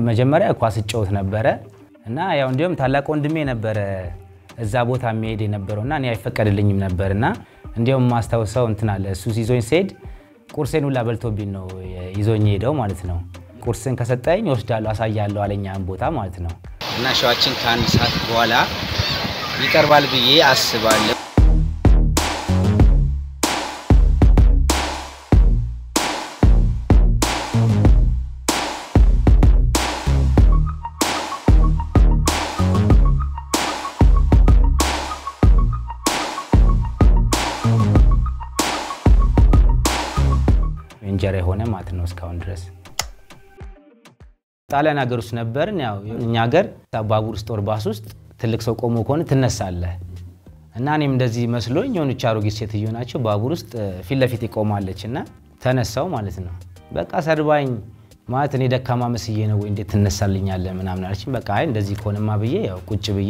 መጀመሪያ ኳስ እጫወት ነበረ እና ያው እንዲሁም ታላቅ ወንድሜ ነበረ እዛ ቦታ የሚሄድ የነበረው እና እኔ አይፈቀድልኝም ነበር እና እንዲሁም ማስታውሰው እንትን አለ እሱ ይዞኝ ሲሄድ ቁርሴን ሁላ በልቶብኝ ነው ይዞኝ ሄደው ማለት ነው። ቁርስን ከሰጠኝ ወስዳለሁ አሳያለሁ አለኛን ቦታ ማለት ነው። እና ሸዋችን ከአንድ ሰዓት በኋላ ይቀርባል ብዬ አስባለሁ። እንጀራ የሆነ ማለት ነው እስካሁን ድረስ ጣሊያን ሀገር ውስጥ ነበርን። ያው እኛ ሀገር ባቡር ውስጥ ወር ባስ ውስጥ ትልቅ ሰው ቆሞ ከሆነ ትነሳለህ እና እኔም እንደዚህ መስሎኝ የሆነች አሮጊት ሴትዮ ናቸው ባቡር ውስጥ ፊት ለፊት ይቆማለች እና ተነሳው ማለት ነው። በቃ ሰድባኝ ማለት እኔ ደካማ መስዬ ነው ወይ እንዴት ትነሳልኛለህ ምናምን አለችኝ። በቃ አይ እንደዚህ ከሆነማ ብዬ ያው ቁጭ ብዬ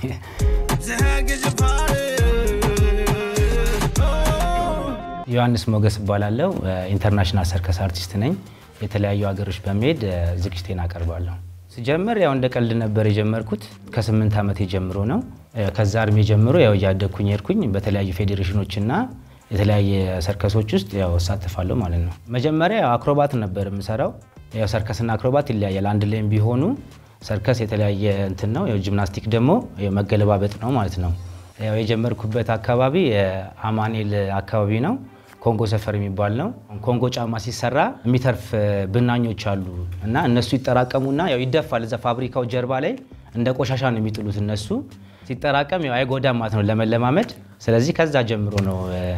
ዮሐንስ ሞገስ እባላለሁ። ኢንተርናሽናል ሰርከስ አርቲስት ነኝ። የተለያዩ ሀገሮች በመሄድ ዝግጅቴን አቀርባለሁ። ስጀምር ያው እንደ ቀልድ ነበር የጀመርኩት። ከስምንት ዓመት ጀምሮ ነው። ከዛ እድሜ ጀምሮ ያው እያደግኩኝ ሄድኩኝ። በተለያዩ ፌዴሬሽኖችና የተለያየ ሰርከሶች ውስጥ ያው እሳተፋለሁ ማለት ነው። መጀመሪያ ያው አክሮባት ነበር የምሰራው። ያው ሰርከስና አክሮባት ይለያያል። አንድ ላይም ቢሆኑ ሰርከስ የተለያየ እንትን ነው። ያው ጂምናስቲክ ደግሞ መገለባበጥ ነው ማለት ነው። ያው የጀመርኩበት አካባቢ አማኔል አካባቢ ነው። ኮንጎ ሰፈር የሚባል ነው። ኮንጎ ጫማ ሲሰራ የሚተርፍ ብናኞች አሉ እና እነሱ ይጠራቀሙና ያው ይደፋል። እዛ ፋብሪካው ጀርባ ላይ እንደ ቆሻሻ ነው የሚጥሉት እነሱ ሲጠራቀም ያው አይጎዳም ማለት ነው ለመለማመድ። ስለዚህ ከዛ ጀምሮ ነው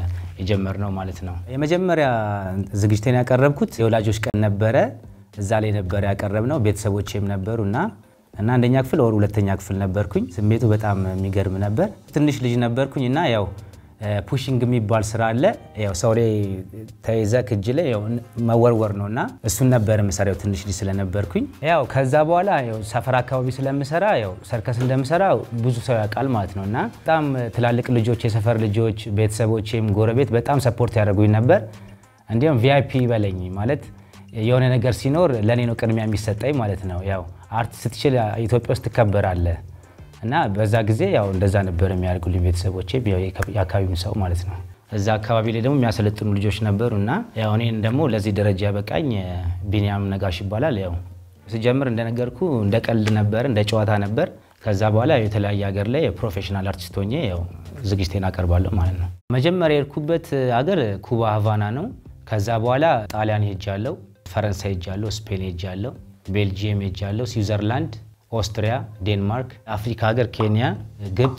የጀመርነው ማለት ነው። የመጀመሪያ ዝግጅቴን ያቀረብኩት የወላጆች ቀን ነበረ። እዛ ላይ ነበረ ያቀረብነው ቤተሰቦቼም ነበሩ እና እና አንደኛ ክፍል ወር ሁለተኛ ክፍል ነበርኩኝ። ስሜቱ በጣም የሚገርም ነበር። ትንሽ ልጅ ነበርኩኝ እና ያው ፑሽንግ የሚባል ስራ አለ። ያው ሰው ላይ ተይዘ እጅ ላይ ያው መወርወር ነው እና እሱን ነበር የምሰራው ትንሽ ልጅ ስለነበርኩኝ። ያው ከዛ በኋላ ያው ሰፈር አካባቢ ስለምሰራ ያው ሰርከስ እንደምሰራ ብዙ ሰው ያውቃል ማለት ነው እና በጣም ትላልቅ ልጆች፣ የሰፈር ልጆች፣ ቤተሰቦቼም ጎረቤት በጣም ሰፖርት ያደርጉኝ ነበር። እንዲሁም ቪአይፒ በለኝ ማለት የሆነ ነገር ሲኖር ለእኔ ነው ቅድሚያ የሚሰጠኝ ማለት ነው። ያው አርት ስትችል ኢትዮጵያ ውስጥ ትከበራለህ እና በዛ ጊዜ ያው እንደዛ ነበር የሚያደርጉልኝ ቤተሰቦቼ፣ የአካባቢውን ሰው ማለት ነው። እዛ አካባቢ ላይ ደግሞ የሚያሰለጥኑ ልጆች ነበሩ እና ያው እኔን ደግሞ ለዚህ ደረጃ ያበቃኝ ቢኒያም ነጋሽ ይባላል። ያው ስጀምር እንደነገርኩ እንደ ቀልድ ነበር፣ እንደ ጨዋታ ነበር። ከዛ በኋላ የተለያየ ሀገር ላይ የፕሮፌሽናል አርቲስት ሆኜ ያው ዝግጅቴን አቀርባለሁ ማለት ነው። መጀመሪያ የሄድኩበት ሀገር ኩባ ሀቫና ነው። ከዛ በኋላ ጣሊያን ሄጃለሁ፣ ፈረንሳይ ሄጃለሁ፣ ስፔን ሄጃለሁ፣ ቤልጂየም ሄጃለሁ፣ ስዊዘርላንድ ኦስትሪያ፣ ዴንማርክ፣ አፍሪካ ሀገር ኬንያ፣ ግብፅ፣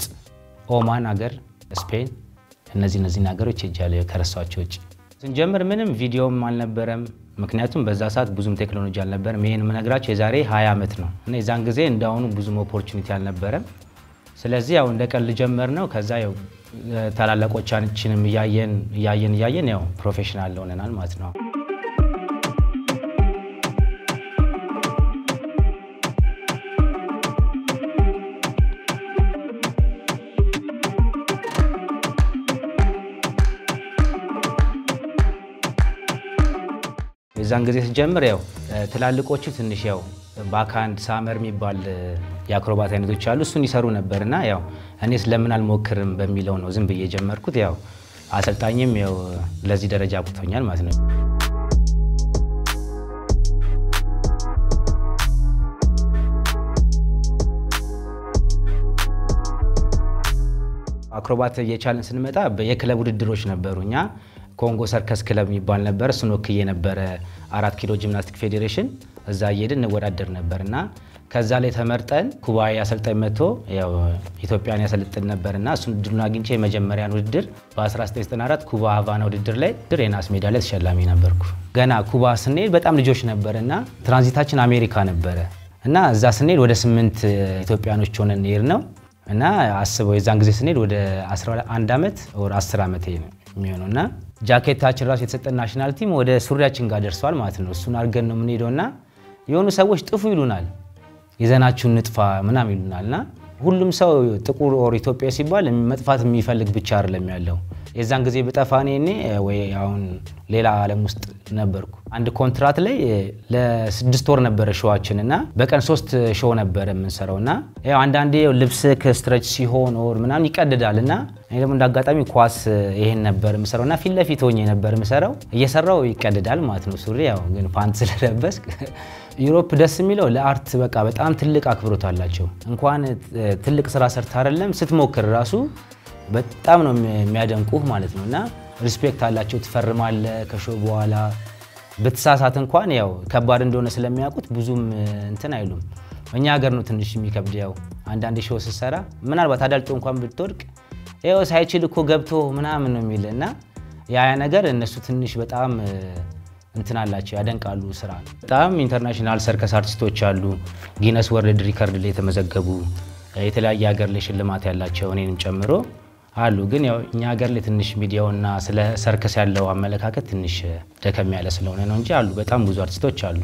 ኦማን ሀገር፣ ስፔን እነዚህ እነዚህን ሀገሮች ሄጃለሁ ከረሷቸው ውጭ። ስንጀምር ምንም ቪዲዮም አልነበረም፣ ምክንያቱም በዛ ሰዓት ብዙም ቴክኖሎጂ አልነበረም። ይህን የምነግራቸው የዛሬ 20 ዓመት ነው እና የዛን ጊዜ እንዳሁኑ ብዙም ኦፖርቹኒቲ አልነበረም። ስለዚህ ያው እንደ ቀልድ ጀመር ነው። ከዛ ያው ታላላቆቻችንም እያየን እያየን እያየን ያው ፕሮፌሽናል ሆነናል ማለት ነው። የዛን ጊዜ ስጀምር ያው ትላልቆቹ ትንሽ ያው ባካንድ ሳመር የሚባል የአክሮባት አይነቶች አሉ። እሱን ይሰሩ ነበር እና ያው እኔ ስለምን አልሞክርም በሚለው ነው ዝም ብዬ የጀመርኩት። ያው አሰልጣኝም ያው ለዚህ ደረጃ አብቅቶኛል ማለት ነው። አክሮባት እየቻልን ስንመጣ የክለብ ውድድሮች ነበሩ። እኛ ኮንጎ ሰርከስ ክለብ የሚባል ነበር። እሱን ወክዬ ነበረ አራት ኪሎ ጂምናስቲክ ፌዴሬሽን እዛ እየሄድን እንወዳደር ነበር እና ከዛ ላይ ተመርጠን ኩባዊ አሰልጣኝ መጥቶ ያው ኢትዮጵያን ያሰልጥን ነበር እና እሱን እድሉን አግኝቼ የመጀመሪያን ውድድር በ1994 ኩባ ሀቫና ውድድር ላይ የናስ ሜዳሊያ ተሸላሚ ነበርኩ። ገና ኩባ ስንሄድ በጣም ልጆች ነበር እና ትራንዚታችን አሜሪካ ነበረ እና እዛ ስንሄድ ወደ ስምንት ኢትዮጵያኖች ሆነን ሄድ ነው እና አስበው የዛን ጊዜ ስንሄድ ወደ 11 ዓመት ወደ 10 ዓመት የሚሆነው እና ጃኬታችን ራሱ የተሰጠን ናሽናል ቲም ወደ ሱሪያችን ጋር ደርሷል ማለት ነው። እሱን አድርገን ነው የምንሄደው እና የሆኑ ሰዎች ጥፉ ይሉናል፣ ይዘናችሁን ንጥፋ ምናምን ይሉናል እና ሁሉም ሰው ጥቁር ኦር ኢትዮጵያ ሲባል መጥፋት የሚፈልግ ብቻ አይደለም ያለው። የዛን ጊዜ ብጠፋ እኔ እኔ ወይ አሁን ሌላ ዓለም ውስጥ ነበርኩ። አንድ ኮንትራት ላይ ለስድስት ወር ነበረ ሾዋችን እና በቀን ሶስት ሾው ነበረ የምንሰራው እና ያው አንዳንዴ ልብስ ከስትረች ሲሆን ኦር ምናምን ይቀድዳል እና እኔ ደግሞ እንደ አጋጣሚ ኳስ ይሄን ነበር የምሰራው እና ፊት ለፊት ሆኜ ነበር የምሰራው እየሰራው ይቀድዳል ማለት ነው ሱሪ ያው ግን ፓንት ስለለበስክ ዩሮፕ ደስ የሚለው ለአርት በቃ በጣም ትልቅ አክብሮት አላቸው። እንኳን ትልቅ ስራ ሰርታ አይደለም ስትሞክር ራሱ በጣም ነው የሚያደንቁህ ማለት ነው እና ሪስፔክት አላቸው። ትፈርማለ ከሾ በኋላ ብትሳሳት እንኳን ያው ከባድ እንደሆነ ስለሚያውቁት ብዙም እንትን አይሉም። እኛ ሀገር ነው ትንሽ የሚከብድ። ያው አንዳንድ ሾው ስትሰራ ምናልባት አዳልጦ እንኳን ብትወድቅ ያው ሳይችል እኮ ገብቶ ምናምን ነው የሚል እና ያ ነገር እነሱ ትንሽ በጣም እንትን አላቸው ያደንቃሉ ስራ ነው። በጣም ኢንተርናሽናል ሰርከስ አርቲስቶች አሉ፣ ጊነስ ወርልድ ሪከርድ ላይ የተመዘገቡ የተለያየ ሀገር ላይ ሽልማት ያላቸው እኔንም ጨምሮ አሉ። ግን ያው እኛ ሀገር ላይ ትንሽ ሚዲያውና ስለ ሰርከስ ያለው አመለካከት ትንሽ ደከም ያለ ስለሆነ ነው እንጂ አሉ፣ በጣም ብዙ አርቲስቶች አሉ።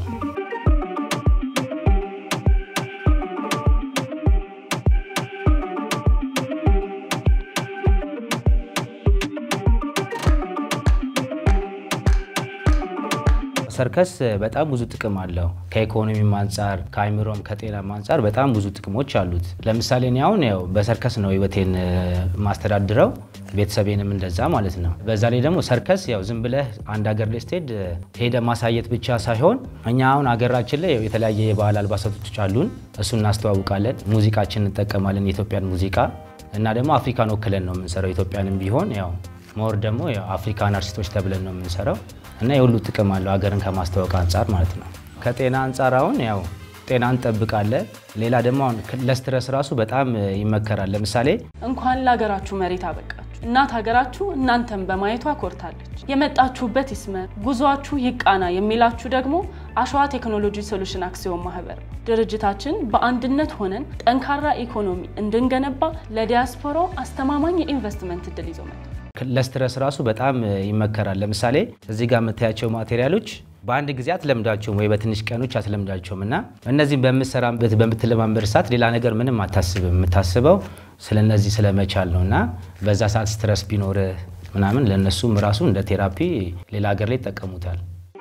ሰርከስ በጣም ብዙ ጥቅም አለው። ከኢኮኖሚም አንጻር ከአይምሮም ከጤናም አንጻር በጣም ብዙ ጥቅሞች አሉት። ለምሳሌ እኔ አሁን ያው በሰርከስ ነው ህይወቴን ማስተዳድረው ቤተሰቤንም እንደዛ ማለት ነው። በዛ ላይ ደግሞ ሰርከስ ያው ዝም ብለህ አንድ ሀገር ላይ ስትሄድ ሄደ ማሳየት ብቻ ሳይሆን እኛ አሁን ሀገራችን ላይ የተለያየ የባህል አልባሳቶች አሉን። እሱ እናስተዋውቃለን። ሙዚቃችን እንጠቀማለን፣ የኢትዮጵያን ሙዚቃ እና ደግሞ አፍሪካን ወክለን ነው የምንሰራው። ኢትዮጵያንም ቢሆን ያው ሞር ደግሞ አፍሪካን አርቲስቶች ተብለን ነው የምንሰራው እና የሁሉ ጥቅም አለው ሀገርን ከማስተዋወቅ አንጻር ማለት ነው። ከጤና አንጻር አሁን ያው ጤና እንጠብቃለን። ሌላ ደግሞ አሁን ለስትረስ ራሱ በጣም ይመከራል። ለምሳሌ እንኳን ለሀገራችሁ መሬት አበቃችሁ። እናት ሀገራችሁ እናንተን በማየቷ ኮርታለች። የመጣችሁበት ይስመር፣ ጉዟችሁ ይቃና የሚላችሁ ደግሞ አሸዋ ቴክኖሎጂ ሶሉሽን አክሲዮን ማህበር ነው። ድርጅታችን በአንድነት ሆነን ጠንካራ ኢኮኖሚ እንድንገነባ ለዲያስፖራው አስተማማኝ የኢንቨስትመንት እድል ይዞ መጥቷል። ለስትረስ ራሱ በጣም ይመከራል። ለምሳሌ እዚህ ጋር የምታያቸው ማቴሪያሎች በአንድ ጊዜ አትለምዳቸውም ወይ በትንሽ ቀኖች አትለምዳቸውም እና እነዚህም በምትሰራበት በምትለማመድ ሰዓት ሌላ ነገር ምንም አታስብም። የምታስበው ስለ እነዚህ ስለመቻል ነው እና በዛ ሰዓት ስትረስ ቢኖር ምናምን ለእነሱም ራሱ እንደ ቴራፒ ሌላ ሀገር ላይ ይጠቀሙታል።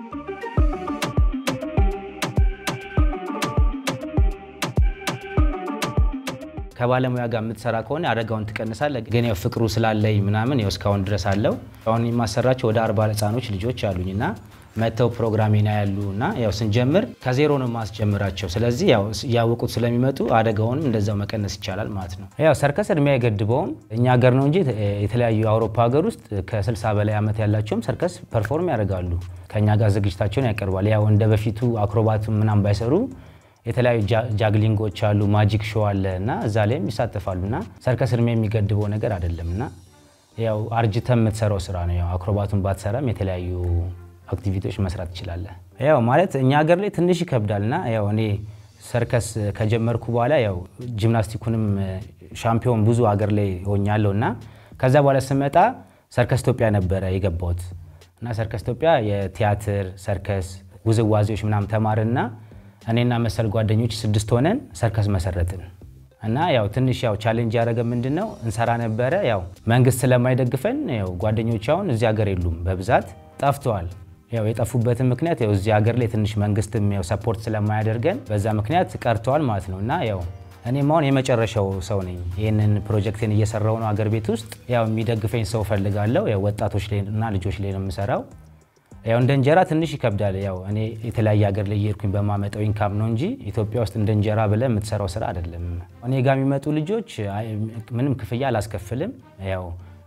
ከባለሙያ ጋር የምትሰራ ከሆነ አደጋውን ትቀንሳለህ። ግን ያው ፍቅሩ ስላለኝ ምናምን ያው እስካሁን ድረስ አለው። አሁን የማሰራቸው ወደ አርባ ህጻኖች ልጆች አሉኝ እና መጥተው ፕሮግራሜና ያሉ እና ያው ስንጀምር ከዜሮ ነው ማስጀምራቸው። ስለዚህ ያው እያወቁት ስለሚመጡ አደጋውንም እንደዛው መቀነስ ይቻላል ማለት ነው። ያው ሰርከስ እድሜ አይገድበውም። እኛ ሀገር ነው እንጂ የተለያዩ የአውሮፓ ሀገር ውስጥ ከ60 በላይ ዓመት ያላቸውም ሰርከስ ፐርፎርም ያደርጋሉ። ከእኛ ጋር ዝግጅታቸውን ያቀርባል። ያው እንደ በፊቱ አክሮባቱ ምናምን ባይሰሩ የተለያዩ ጃግሊንጎች አሉ፣ ማጂክ ሾው አለ እና እዛ ላይም ይሳተፋሉ እና ሰርከስ እድሜ የሚገድበው ነገር አይደለም እና ያው አርጅተ የምትሰራው ስራ ነው። ያው አክሮባቱን ባትሰራም የተለያዩ አክቲቪቲዎች መስራት ትችላለህ። ያው ማለት እኛ ሀገር ላይ ትንሽ ይከብዳል እና ያው እኔ ሰርከስ ከጀመርኩ በኋላ ያው ጂምናስቲኩንም ሻምፒዮን ብዙ ሀገር ላይ ሆኛለሁ እና ከዛ በኋላ ስመጣ ሰርከስ ኢትዮጵያ ነበረ የገባሁት እና ሰርከስ ኢትዮጵያ የቲያትር ሰርከስ ውዝዋዜዎች ምናምን ተማርና እኔና መሰል ጓደኞች ስድስት ሆነን ሰርከስ መሰረትን እና ያው ትንሽ ያው ቻሌንጅ ያደረገ ምንድን ነው እንሰራ ነበረ። ያው መንግስት ስለማይደግፈን ያው ጓደኞች አሁን እዚህ ሀገር የሉም፣ በብዛት ጠፍተዋል። ያው የጠፉበትን ምክንያት ያው እዚህ ሀገር ላይ ትንሽ መንግስትም ያው ሰፖርት ስለማያደርገን በዛ ምክንያት ቀርተዋል ማለት ነው እና ያው እኔም አሁን የመጨረሻው ሰው ነኝ። ይህንን ፕሮጀክትን እየሰራው ነው አገር ቤት ውስጥ ያው የሚደግፈኝ ሰው ፈልጋለሁ። ያው ወጣቶች ላይ እና ልጆች ላይ ነው የምሰራው። ያው እንደ እንጀራ ትንሽ ይከብዳል። ያው እኔ የተለያየ ሀገር ላይ እየሄድኩኝ በማመጣው ኢንካም ነው እንጂ ኢትዮጵያ ውስጥ እንደ እንጀራ ብለህ የምትሰራው ስራ አይደለም። እኔ ጋር የሚመጡ ልጆች ምንም ክፍያ አላስከፍልም። ያው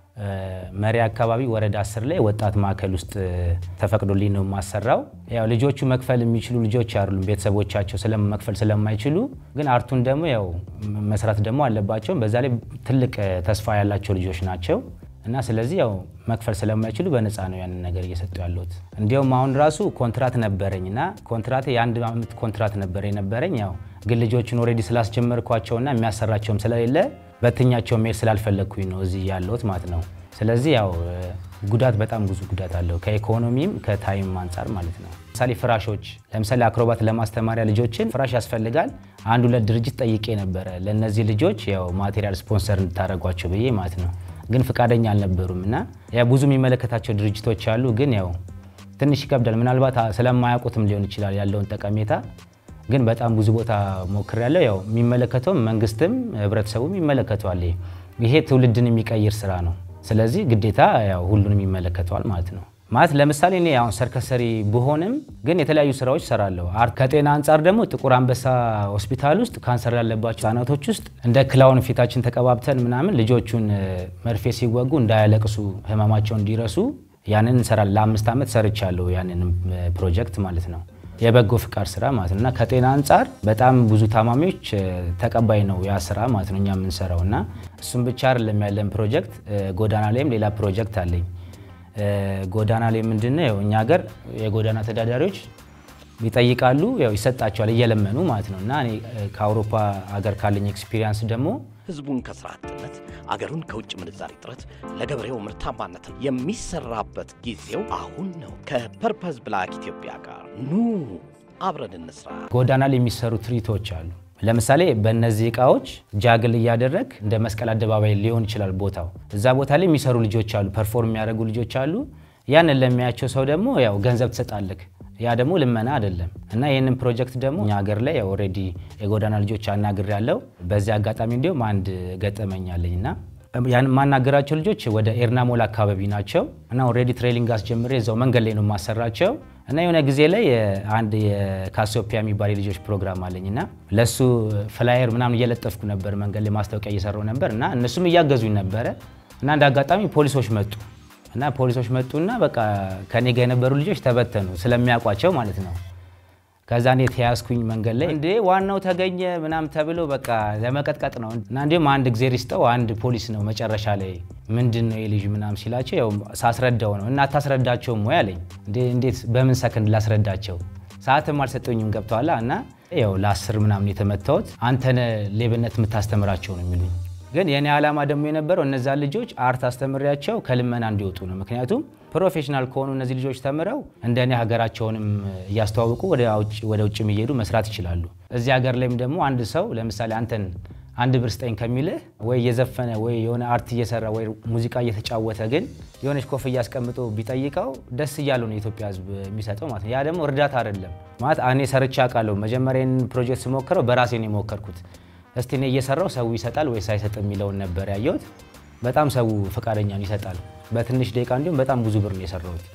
መሪ አካባቢ ወረዳ አስር ላይ ወጣት ማዕከል ውስጥ ተፈቅዶልኝ ነው የማሰራው። ያው ልጆቹ መክፈል የሚችሉ ልጆች አይደሉም፣ ቤተሰቦቻቸው መክፈል ስለማይችሉ፣ ግን አርቱን ደግሞ ያው መስራት ደግሞ አለባቸው። በዛ ላይ ትልቅ ተስፋ ያላቸው ልጆች ናቸው እና ስለዚህ ያው መክፈል ስለማይችሉ በነፃ ነው ያንን ነገር እየሰጡ ያለሁት። እንዲያውም አሁን ራሱ ኮንትራት ነበረኝ እና ኮንትራት የአንድ ዓመት ኮንትራት ነበረ የነበረኝ ያው ግን ልጆችን ኦልሬዲ ስላስጀመርኳቸውና የሚያሰራቸውም ስለሌለ በትኛቸው መሄድ ስላልፈለግኩኝ ነው እዚህ ያለሁት ማለት ነው። ስለዚህ ያው ጉዳት በጣም ብዙ ጉዳት አለው ከኢኮኖሚም ከታይም አንጻር ማለት ነው። ለምሳሌ ፍራሾች፣ ለምሳሌ አክሮባት ለማስተማሪያ ልጆችን ፍራሽ ያስፈልጋል። አንድ ሁለት ድርጅት ጠይቄ ነበረ ለእነዚህ ልጆች ያው ማቴሪያል ስፖንሰር እንድታደርጓቸው ብዬ ማለት ነው። ግን ፍቃደኛ አልነበሩም እና ያው ብዙ የሚመለከታቸው ድርጅቶች አሉ። ግን ያው ትንሽ ይከብዳል። ምናልባት ስለማያውቁትም ሊሆን ይችላል ያለውን ጠቀሜታ። ግን በጣም ብዙ ቦታ ሞክሬያለሁ። ያው የሚመለከተውም መንግስትም ህብረተሰቡም ይመለከተዋል። ይሄ ትውልድን የሚቀይር ስራ ነው። ስለዚህ ግዴታ ያው ሁሉንም ይመለከተዋል ማለት ነው። ማለት ለምሳሌ እኔ አሁን ሰርከስ ሰሪ ብሆንም ግን የተለያዩ ስራዎች ሰራለሁ። ከጤና አንጻር ደግሞ ጥቁር አንበሳ ሆስፒታል ውስጥ ካንሰር ያለባቸው ህጻናቶች ውስጥ እንደ ክላውን ፊታችን ተቀባብተን ምናምን ልጆቹን መርፌ ሲወጉ እንዳያለቅሱ ህመማቸውን እንዲረሱ ያንን እንሰራለን። ለአምስት ዓመት ሰርቻለሁ ያንን ፕሮጀክት ማለት ነው። የበጎ ፍቃድ ስራ ማለት ነው እና ከጤና አንጻር በጣም ብዙ ታማሚዎች ተቀባይ ነው ያ ስራ ማለት ነው እኛ የምንሰራው እና እሱም ብቻ አይደለም ያለን ፕሮጀክት ጎዳና ላይም ሌላ ፕሮጀክት አለኝ። ጎዳና ላይ ምንድነው ያው እኛ ሀገር የጎዳና ተዳዳሪዎች ይጠይቃሉ፣ ያው ይሰጣቸዋል እየለመኑ ማለት ነው እና እኔ ከአውሮፓ ሀገር ካለኝ ኤክስፒሪየንስ ደግሞ ህዝቡን ከስራ አጥነት አገሩን ከውጭ ምንዛሪ እጥረት ለገበሬው ምርታማነትን የሚሰራበት ጊዜው አሁን ነው። ከፐርፐዝ ብላክ ኢትዮጵያ ጋር ኑ አብረን እንስራ። ጎዳና ላይ የሚሰሩ ትርኢቶች አሉ። ለምሳሌ በእነዚህ እቃዎች ጃግል እያደረግ እንደ መስቀል አደባባይ ሊሆን ይችላል ቦታው። እዛ ቦታ ላይ የሚሰሩ ልጆች አሉ፣ ፐርፎርም የሚያደርጉ ልጆች አሉ። ያንን ለሚያቸው ሰው ደግሞ ያው ገንዘብ ትሰጣለህ። ያ ደግሞ ልመና አይደለም እና ይህንን ፕሮጀክት ደግሞ እኛ ሀገር ላይ ኦልሬዲ የጎዳና ልጆች አናግር ያለው በዚህ አጋጣሚ እንዲሁም አንድ ገጠመኝ አለኝ እና ያን የማናገራቸው ልጆች ወደ ኤርናሞል አካባቢ ናቸው እና ኦልሬዲ ትሬሊንግ አስጀምሬ እዛው መንገድ ላይ ነው የማሰራቸው እና የሆነ ጊዜ ላይ አንድ የካሲዮፒያ የሚባል የልጆች ፕሮግራም አለኝ እና ለእሱ ፍላየር ምናምን እየለጠፍኩ ነበር፣ መንገድ ላይ ማስታወቂያ እየሰራው ነበር እና እነሱም እያገዙኝ ነበረ እና እንደ አጋጣሚ ፖሊሶች መጡ እና ፖሊሶች መጡና በቃ ከኔ ጋር የነበሩ ልጆች ተበተኑ ስለሚያውቋቸው ማለት ነው። ከዛ እኔ ተያዝኩኝ መንገድ ላይ እንዴ ዋናው ተገኘ ምናም ተብሎ በቃ ለመቀጥቀጥ ነው እና እንዲሁም አንድ ጊዜ ሪስጠው አንድ ፖሊስ ነው መጨረሻ ላይ ምንድን ነው የልጅ ምናም ሲላቸው ያው ሳስረዳው ነው እና አታስረዳቸውም ወይ አለኝ። እንዴት በምን ሰከንድ ላስረዳቸው? ሰዓትም አልሰጠኝም ገብተዋላ እና ያው ለአስር ምናምን የተመታሁት አንተነ ሌብነት የምታስተምራቸው ነው የሚሉኝ ግን የኔ ዓላማ ደግሞ የነበረው እነዛ ልጆች አርት አስተምሪያቸው ከልመና እንዲወጡ ነው። ምክንያቱም ፕሮፌሽናል ከሆኑ እነዚህ ልጆች ተምረው እንደ እኔ ሀገራቸውንም እያስተዋወቁ ወደ ውጭ የሚሄዱ መስራት ይችላሉ። እዚህ ሀገር ላይም ደግሞ አንድ ሰው ለምሳሌ አንተን አንድ ብር ስጠኝ ከሚልህ ወይ እየዘፈነ ወይ የሆነ አርት እየሰራ ወይ ሙዚቃ እየተጫወተ ግን የሆነች ኮፍያ አስቀምጦ ቢጠይቀው ደስ እያለው ነው የኢትዮጵያ ሕዝብ የሚሰጠው ማለት ነው። ያ ደግሞ እርዳታ አይደለም ማለት እኔ ሰርቼ አውቃለሁ። መጀመሪያ ፕሮጀክት ስሞክረው በራሴ ነው የሞከርኩት። እስቲ እኔ እየሰራው ሰው ይሰጣል ወይስ አይሰጥ የሚለውን ነበር ያየሁት። በጣም ሰው ፈቃደኛን ይሰጣል። በትንሽ ደቂቃ እንዲሁም በጣም ብዙ ብር ነው የሰራሁት።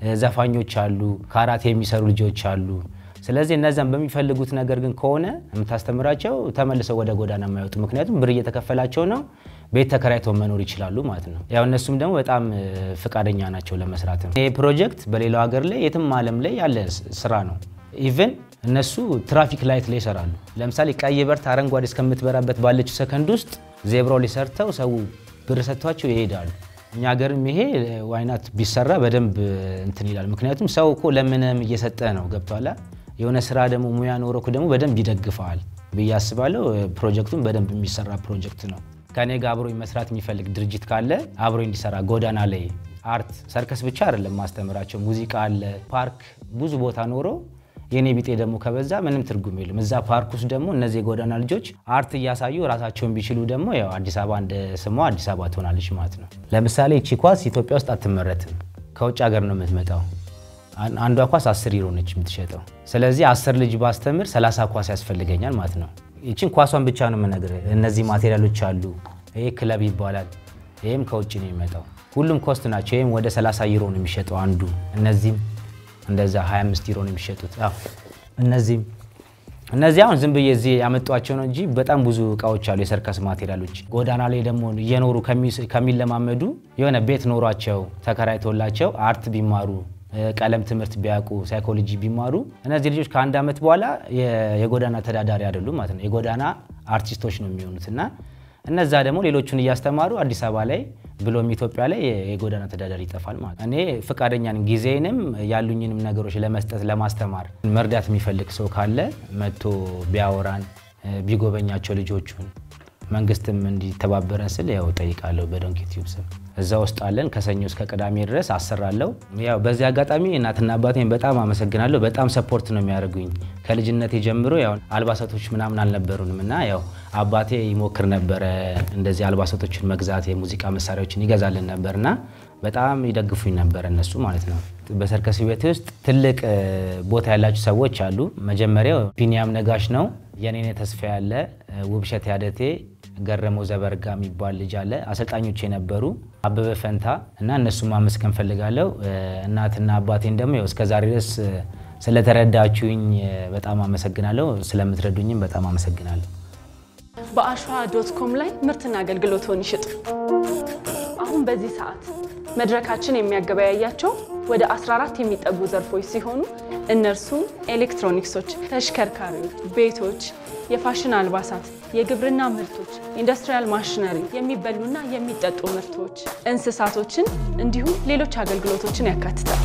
ዘፋኞች አሉ፣ ካራቴ የሚሰሩ ልጆች አሉ። ስለዚህ እነዛም በሚፈልጉት ነገር ግን ከሆነ የምታስተምራቸው ተመልሰው ወደ ጎዳና የማይወጡ ምክንያቱም ብር እየተከፈላቸው ነው፣ ቤት ተከራይተው መኖር ይችላሉ ማለት ነው። ያው እነሱም ደግሞ በጣም ፈቃደኛ ናቸው ለመስራትም። ይህ ፕሮጀክት በሌላው ሀገር ላይ የትም ዓለም ላይ ያለ ስራ ነው። ኢቨን እነሱ ትራፊክ ላይት ላይ ይሰራሉ። ለምሳሌ ቀይ በርት አረንጓዴ እስከምትበራበት ባለችው ሰከንድ ውስጥ ዜብራው ላይ ሰርተው ሰው ብር ሰጥቷቸው ይሄዳሉ። እኛ ሀገርም ይሄ ዋይናት ቢሰራ በደንብ እንትን ይላል። ምክንያቱም ሰው እኮ ለምንም እየሰጠ ነው ገብቷላ። የሆነ ስራ ደግሞ ሙያ ኖሮክ ደግሞ በደንብ ይደግፈዋል ብዬ አስባለሁ። ፕሮጀክቱም በደንብ የሚሰራ ፕሮጀክት ነው። ከኔ ጋር አብሮ መስራት የሚፈልግ ድርጅት ካለ አብሮ እንዲሰራ ጎዳና ላይ አርት ሰርከስ ብቻ አይደለም ማስተምራቸው፣ ሙዚቃ አለ፣ ፓርክ ብዙ ቦታ ኖሮ የኔ ቢጤ ደግሞ ከበዛ ምንም ትርጉም የለም። እዛ ፓርክ ውስጥ ደግሞ እነዚህ የጎዳና ልጆች አርት እያሳዩ ራሳቸውን ቢችሉ ደግሞ ያው አዲስ አበባ እንደ ስሟ አዲስ አበባ ትሆናለች ማለት ነው። ለምሳሌ እቺ ኳስ ኢትዮጵያ ውስጥ አትመረትም፣ ከውጭ ሀገር ነው የምትመጣው። አንዷ ኳስ አስር ዩሮ ነች የምትሸጠው። ስለዚህ አስር ልጅ ባስተምር ሰላሳ ኳስ ያስፈልገኛል ማለት ነው። ይችን ኳሷን ብቻ ነው የምነግርህ። እነዚህ ማቴሪያሎች አሉ። ይሄ ክለብ ይባላል። ይህም ከውጭ ነው የሚመጣው። ሁሉም ኮስት ናቸው። ይህም ወደ 30 ዩሮ ነው የሚሸጠው አንዱ። እነዚህም እንደዛ 25 ዩሮ ነው የሚሸጡት። አዎ እነዚህም እነዚህ አሁን ዝም ብዬ እዚህ ያመጧቸው ነው እንጂ በጣም ብዙ እቃዎች አሉ፣ የሰርከስ ማቴሪያሎች። ጎዳና ላይ ደግሞ እየኖሩ ከሚለማመዱ የሆነ ቤት ኖሯቸው ተከራይቶላቸው አርት ቢማሩ ቀለም ትምህርት ቢያውቁ ሳይኮሎጂ ቢማሩ እነዚህ ልጆች ከአንድ ዓመት በኋላ የጎዳና ተዳዳሪ አይደሉም ማለት ነው። የጎዳና አርቲስቶች ነው የሚሆኑት እና እነዛ ደግሞ ሌሎቹን እያስተማሩ አዲስ አበባ ላይ ብሎም ኢትዮጵያ ላይ የጎዳና ተዳዳሪ ይጠፋል ማለት ነው። እኔ ፈቃደኛ ነኝ፣ ጊዜንም ያሉኝንም ነገሮች ለመስጠት ለማስተማር። መርዳት የሚፈልግ ሰው ካለ መጥቶ ቢያወራን ቢጎበኛቸው ልጆቹን መንግስትም እንዲተባበረን ስል ያው ጠይቃለሁ። በዶንኪ ቲዩብ ስም እዛ ውስጥ አለን። ከሰኞ እስከ ቅዳሜ ድረስ አሰራለሁ። ያው በዚህ አጋጣሚ እናትና አባቴን በጣም አመሰግናለሁ። በጣም ሰፖርት ነው የሚያደርጉኝ ከልጅነቴ ጀምሮ። ያው አልባሳቶች ምናምን አልነበሩንም እና ያው አባቴ ይሞክር ነበረ እንደዚህ አልባሳቶችን መግዛት፣ የሙዚቃ መሳሪያዎችን ይገዛልን ነበር እና በጣም ይደግፉኝ ነበር እነሱ ማለት ነው። በሰርከስ ቤት ውስጥ ትልቅ ቦታ ያላቸው ሰዎች አሉ። መጀመሪያው ቢኒያም ነጋሽ ነው። የኔነ ተስፋ ያለ ውብሸት ያደቴ ገረመው ዘበርጋ የሚባል ልጅ አለ። አሰልጣኞች የነበሩ አበበ ፈንታ እና እነሱም ማመስገን ፈልጋለሁ። እናትና አባቴን ደግሞ ያው እስከዛሬ ድረስ ስለተረዳችሁኝ በጣም አመሰግናለሁ። ስለምትረዱኝም በጣም አመሰግናለሁ። በአሸዋ ዶት ኮም ላይ ምርትና አገልግሎትን ይሽጡ። አሁን በዚህ ሰዓት መድረካችን የሚያገበያያቸው ወደ 14 የሚጠጉ ዘርፎች ሲሆኑ እነርሱም ኤሌክትሮኒክሶች፣ ተሽከርካሪዎች፣ ቤቶች፣ የፋሽን አልባሳት፣ የግብርና ምርቶች፣ ኢንዱስትሪያል ማሽነሪ፣ የሚበሉና የሚጠጡ ምርቶች፣ እንስሳቶችን እንዲሁም ሌሎች አገልግሎቶችን ያካትታል።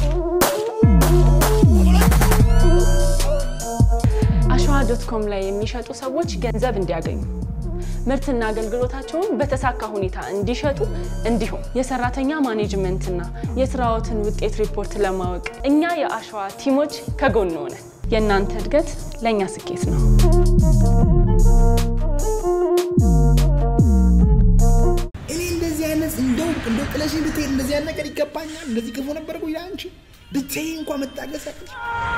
አሸዋ ዶት ኮም ላይ የሚሸጡ ሰዎች ገንዘብ እንዲያገኙ ምርትና አገልግሎታቸውን በተሳካ ሁኔታ እንዲሸጡ እንዲሁም የሰራተኛ ማኔጅመንትና የስራዎትን ውጤት ሪፖርት ለማወቅ እኛ የአሸዋ ቲሞች ከጎን ሆነን የእናንተ እድገት ለእኛ ስኬት ነው። እኔ እንደዚህ አይነት እንደው እንደው ጥለሽኝ ብትሄድ እንደዚህ አይነት ነገር ይገባኛል። እንደዚህ ክፉ ነበር እኮ ይላል አንቺ ብትይ እንኳን መታገስ ያቅትሽ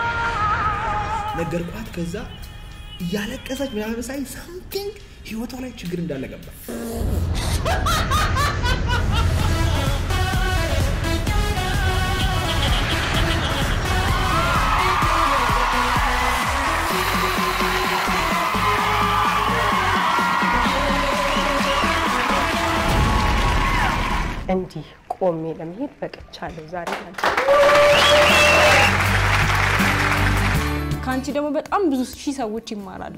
ነገርኳት። ከዛ እያለቀሰች ምናምን ሳይ ሳምቲንግ ህይወቷ ላይ ችግር እንዳለ ገባ። እንዲህ ቆሜ ለመሄድ በቅቻለሁ ዛሬ ማለት ከአንቺ ደግሞ በጣም ብዙ ሺህ ሰዎች ይማራሉ።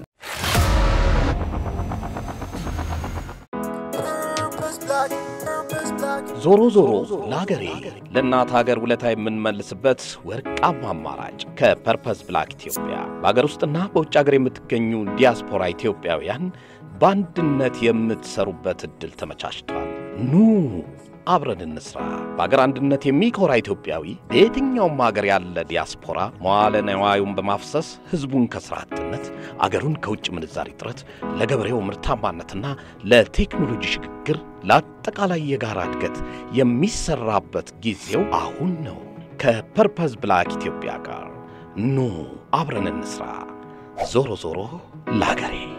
ዞሮ ዞሮ ለሀገሬ ለእናት ሀገር ውለታ የምንመልስበት ወርቃማ አማራጭ ከፐርፐስ ብላክ ኢትዮጵያ በሀገር ውስጥና በውጭ ሀገር የምትገኙ ዲያስፖራ ኢትዮጵያውያን በአንድነት የምትሰሩበት ዕድል ተመቻችቷል። ኑ አብረን እንስራ። በአገር አንድነት የሚኮራ ኢትዮጵያዊ በየትኛውም ሀገር ያለ ዲያስፖራ መዋለ ነዋዩን በማፍሰስ ሕዝቡን ከሥራ አጥነት፣ አገሩን ከውጭ ምንዛሪ እጥረት፣ ለገበሬው ምርታማነትና ለቴክኖሎጂ ሽግግር፣ ለአጠቃላይ የጋራ እድገት የሚሰራበት ጊዜው አሁን ነው። ከፐርፐዝ ብላክ ኢትዮጵያ ጋር ኑ አብረን እንስራ። ዞሮ ዞሮ ለአገሬ